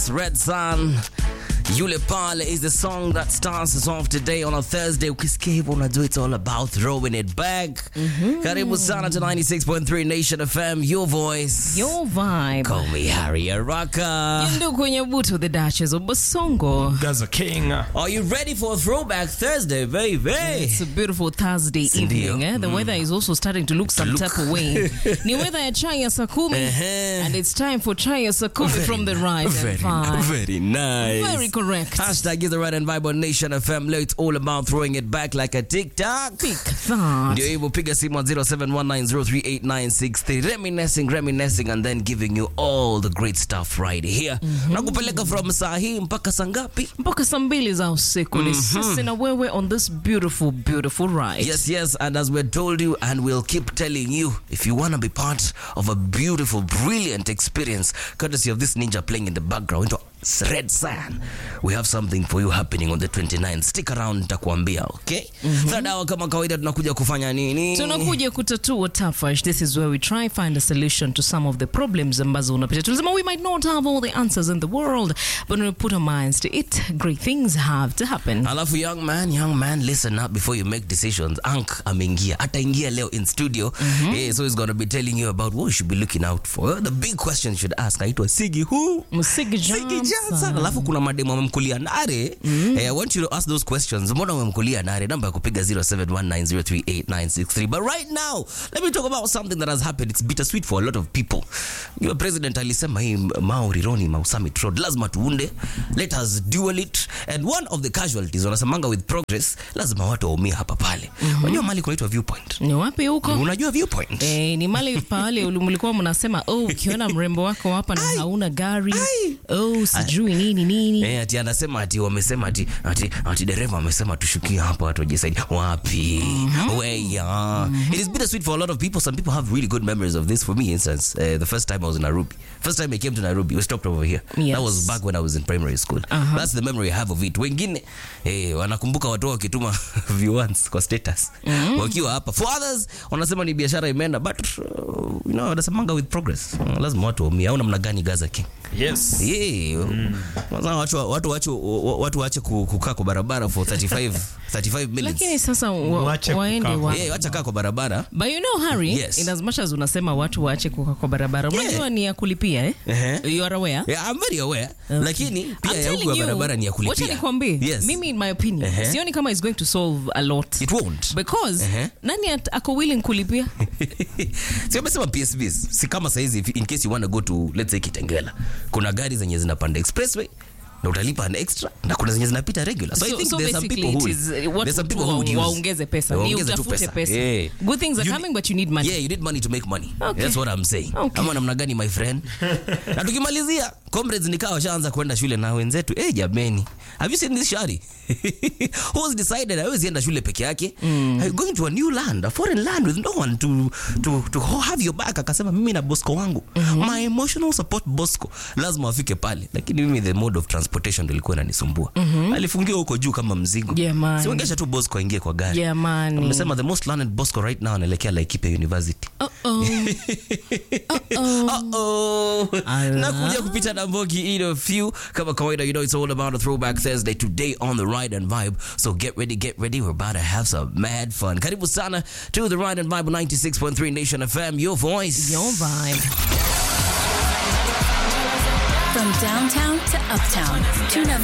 Red Sun Yule Pale is the song that starts us off today on a Thursday. Ukisikia hivyo unajua it's all about throwing it back. Karibu sana to 96.3 Nation FM, your voice. Your vibe. Call me Harry Araka. Ndio kwenye buto the Duchess of Basongo. Gaza King. Are you ready for a throwback Thursday, baby? It's a beautiful Thursday Ndio. evening. Eh? The weather is also starting to look some look. type of way. Ni weather ya chai ya saa kumi. Ehe. And it's time for chai ya saa kumi from the right very, and vibe. very nice. Very correct. Hashtag is the right and vibe on Nation FM. Leo it's all about throwing it back like a TikTok. Pick that. ndio hivyo piga simu 0719038963 reminiscing reminiscing and then giving you all the great stuff right here na kupeleka from saa hii mpaka saa ngapi mpaka saa mbili za usiku ni sisi na wewe on this beautiful beautiful ride Yes, yes, and as we told you, and we'll keep telling you, if you want to be part of a beautiful, brilliant experience, courtesy of this ninja playing in the background, into Red Sun, we have something for you happening on the 29th. Stick around, nitakuambia, okay? Third hour kama kawaida tunakuja kufanya nini? tunakuja kutatua tafash this is where we try find a solution to some of the problems ambazo unapitia tulisema we might not have all the answers in the world but when we put our minds to it great things have to happen alafu young man young man listen up before you make decisions ank ameingia ataingia leo in studio yeah, so he's gonna be telling you about what you should be looking out for the big question you should ask aitwa sigi who Msigi Sigi Johnson. Johnson. alafu kuna mademo amemkulia nare eh, I want you to ask those questions mbona umemkulia nare namba ya kupiga 0719038963 but right now let me talk about something that has happened it's bittersweet for a lot of people your president alisema hii Mau Rironi Mau Summit Road lazima tuunde let us duel it and one of the casualties wanasemanga with progress lazima watu waumie hapa pale unajua mali kunaitwa viewpoint ni wapi huko unajua viewpoint Eh, ni mali pale uli- mlikuwa mnasema oh ukiona mrembo wako hapa na hauna gari Ai. oh sijui nini nini Eh, ati anasema ati wamesema ati ati, ati dereva amesema tushukie hapa watu wajisaidi wapi weya it is bittersweet for a lot of people some people have really good memories of this for me instance uh, the first time I was in Nairobi first time I came to Nairobi we stopped over here Yes. that was back when I was in primary school that's the memory I have of it wengine eh, wanakumbuka watu wao wakituma viewans kwa status wakiwa hapa for others wanasema ni biashara imeenda but uh, you know wanasemanga with progress uh, lazima watu waumie au namna gani Gaza King Yes. Yeah. Kwanza watu watu wache watu wache ku- kukaa kwa barabara for 35 35 minutes. lakini sasa wa, Waache waende kukaa wa, Yeah, wacha kaa kwa barabara. But you know Harry, Yes. in as much as unasema watu waache kuka kwa barabara, unajua ni ya kulipia eh? Ehe. You are aware? Yeah, I'm very aware. Lakini pia I'm ya huku telling ya you, barabara ni ya Wacha kulipia. nikwambie. Yes. Mimi in my opinion, Ehe. sioni kama it's going to solve a lot. It won't. Because Ehe. nani at, ako willing kulipia? si amesema PSVs si kama saizi if- in case you want to go to let's say Kitengela kuna gari zenye zinapanda expressway na utalipa an extra na kuna zenye zinapita regular so, I So- think so there's some basically people who it is, uh, watu there's some tu people who would wa- use waongeze pesa. Ni waongeze tu utafute pesa. Yeah. Good things are You- coming but you need money. Yeah, you need money to make money. Okay. That's what I'm saying. Okay. Ama namna gani my friend? na tukimalizia comrades nikawa washaanza kwenda shule na wenzetu. Eh, jameni. Have you seen this shari? Who's decided hawezi enda shule peke yake? Mm. Going to a new land, a foreign land with no one to to to have your back. Akasema mimi na Bosco wangu. My emotional support Bosco. Lazima wafike pale. Lakini mimi the mode of transportation ndio ilikuwa inanisumbua. Alifungiwa huko juu kama mzigo. Jamani. Siwangesha tu Bosco aingie kwa gari. Jamani. Amesema the most learned Bosco right now anaelekea Laikipia University. Uh-oh. Uh-oh. Ala. nakuja kupita na mbogi in a few kama kawaida you know it's all about a throwback thursday today on the ride and vibe so get ready get ready we're about to have some mad fun karibu sana to the ride and vibe 96.3 nation fm your voice Your vibe. From downtown to uptown, tune up